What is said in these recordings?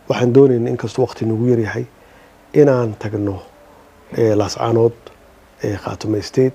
waxaan doonayna inkastoo waqti nagu yaryahay inaan tagno laascaanood khaatume state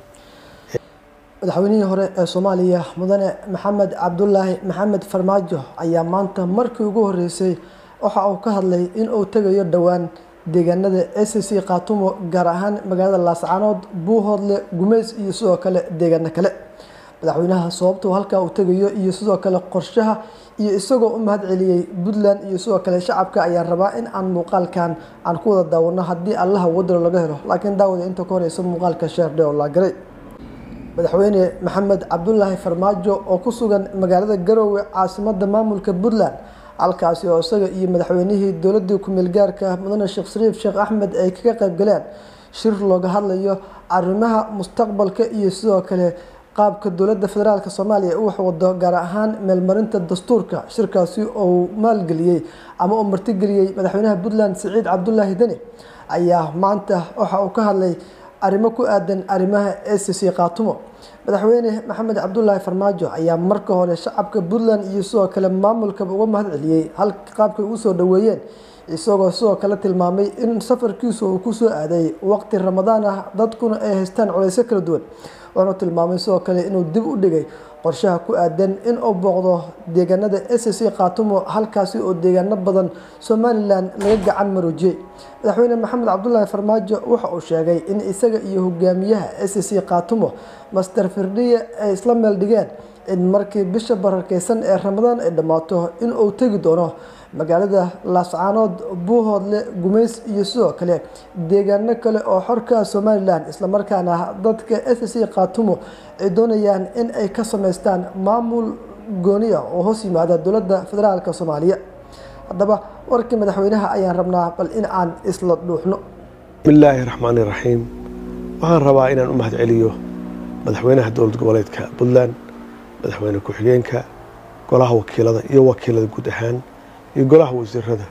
madaxweynihii hore ee soomaaliya mudane maxamed cabdulaahi maxamed farmaajo ayaa maanta markii ugu horeysay waxa uu ka hadlay in uu tegayo dhowaan deegaanada s c khaatumo gaar ahaan magaalada laascaanood buuhoodle gumeys iyo sidoo kale deegaano kale madaxweynaha sababtuu halkaa uu tegayo iyo sidoo kale qorshaha iyo isagoo u mahad celiyey puntland iyo sidoo kale shacabka ayaa rabaa in aan muuqaalkan aan ku wada daawano haddii allaha wadalo laga helo laakiin daawada inta ka horeysa muuqaalka sheerdhe oo laagaray madaxweyne maxamed cabdulaahi farmaajo oo ku sugan magaalada garoowe caasimada maamulka puntland halkaasi oo isaga iyo madaxweynihii dowladii ku-meel gaarka mudane sheekh shariif sheekh axmed ay kaga qayb galeen shir looga hadlayo arrimaha mustaqbalka iyo sidoo kale qaabka dowladda federaalk soomaaliya u waxwado gaar ahaan meelmarinta dastuurka shirkaasi oo maalgeliyey ama uu martigeliyey madaxweynaha puntland siciid cabdulaahi deni ayaa maanta waxa uu ka hadlay arrimo ku aadan arrimaha s c khaatumo madaxweyne maxamed cabdulaahi farmaajo ayaa marka hore shacabka puntland iyo sidoo kale maamulkaba uga mahad celiyey hal qaabkay ugu soo dhoweeyeen isagoo sidoo kale tilmaamay in safarkiisu uu kusoo aaday waqti ramadaan ah dadkuna ay haystaan culeysyo kala duwan wuxuu tilmaamay sidoo kale inuu dib u dhigay qorshaha ku aadan in uu booqdo deegaanada s c khaatumo halkaasi oo deegaano badan somalilan laga gacan maroojiyey madaxweyne maxamed cabdulaahi farmaajo waxa uu sheegay in isaga iyo hogaamiyaha s c khaatumo master firdhiye ay isla meel dhigeen in markii bisha barakeysan ee ramadaan ay dhammaato in uu tegi doono magaalada laascaanood buuhoodle gumeys iyo sidoo kale deegaano kale oo xorka somalilan islamarkaana dadka s c khaatumo ay doonayaan in ay ka sameystaan maamul gooniya oo hoos yimaada dowladda federaalk soomaaliya haddaba warkii madaxweynaha ayaan rabnaa bal in aan isla dhuuxno bismillaahi raxmaani raxiim waxaan rabaa inaan u mahad celiyo madaxweynaha dowlad goboleedka puntland madaxweyne ku-xigeenka golaha wakiilada iyo wakiilada guud ahaan iyo golaha wasiirada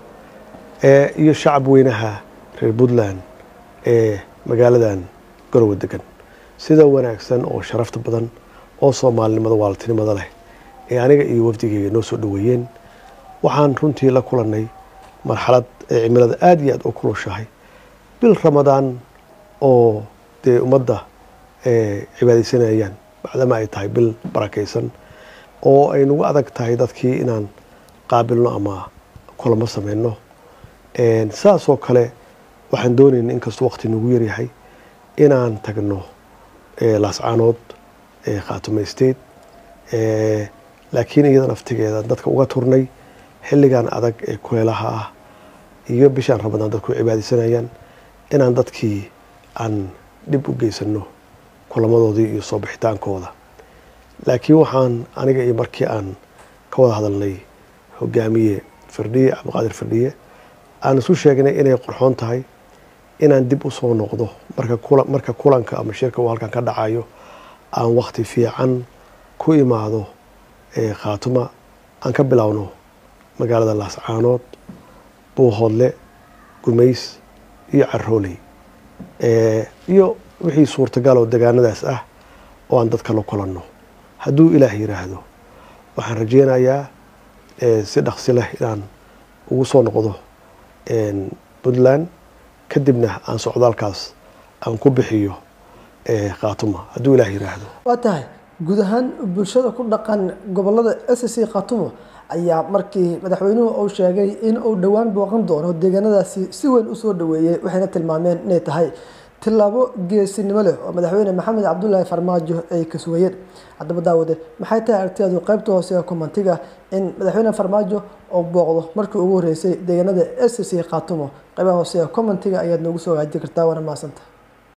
iyo shacab weynaha reer puntland ee magaaladan garowe degan sida wanaagsan oo sharafta badan oo soomaalinimada waaltinimada leh ee aniga iyo wafdigeyga noo soo dhoweeyeen waxaan runtii la kulannay marxalad ee cimilada aada iyo aada u kulushahay bil ramadaan oo dee ummadda cibaadaysanayaan bacdama ay tahay bil barakaysan oo ay nagu adag tahay dadkii inaan qaabilno ama kulamo sameyno saasoo kale waxaan doonayna inkastoo waqti nagu yaryahay inaan tagno laascaanood khaatume state laakiin iyada naftigeeda dadka uga turnay xilligan adag ee kuleelaha ah iyo bishaan ramadaan dadku cibaadaysanayaan inaan dadkii aan dhib u geysano kulamadoodii iyo soo bixitaankooda laakiin waxaan aniga iyo markii aan ka wada hadalnay hogaamiye firdhiye cabdiqaadir firdhiye aan isu sheegnay inay qorxoon tahay inaan dib usoo noqdo marka kulanka ama shirka uu halkan ka dhacayo aan wakti fiican ku imaado khaatuma aan ka bilowno magaalada laascaanood buuhoodle gumays iyo carooley iyo wixii suurtagal oo degaanadaas ah oo aan dadka la kulanno hadduu ilaah yiraahdo waxaan rajeynayaa si dhaqsi leh inaan ugu soo noqdo puntland kadibna aan socdaalkaas aan ku bixiyo khaatuma hadduu ilaah yiraahdo waa tahay guud ahaan bulshada ku dhaqan gobolada s c khaatumo ayaa markii madaxweynuhu uu sheegay in uu dhowaan booqan doono deegaanadaasi si weyn usoo dhaweeyey waxayna tilmaameen inay tahay tilaabo geesinimo leh oo madaxweyne maxamed cabdulaahi farmaajo ay ka sugayeen haddaba daawade maxay tahay aragtiyaadu qaybta hoose ee komantiga in madaxweyne farmaajo uu booqdo markii ugu horeysay deegaanada s c khaatumo qaybaha hoose ee commentiga ayaad noogu soo haaji kartaa waana mahadsanta